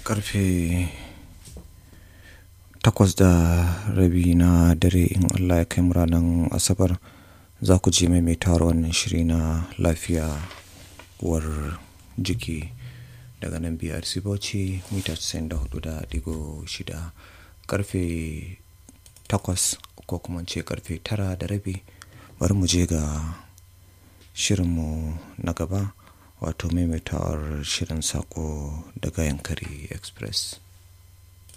karfe takwas da rabi na dare in allah ya kai mu ranar asabar za ku ji maimaitawar wannan shiri na lafiya uwar jiki daga nan brc bauchi mita 94.6 karfe takwas ko kuma ce karfe tara da rabi bari mu je ga shirinmu na gaba wato maimaitawar shirin sako daga yankari express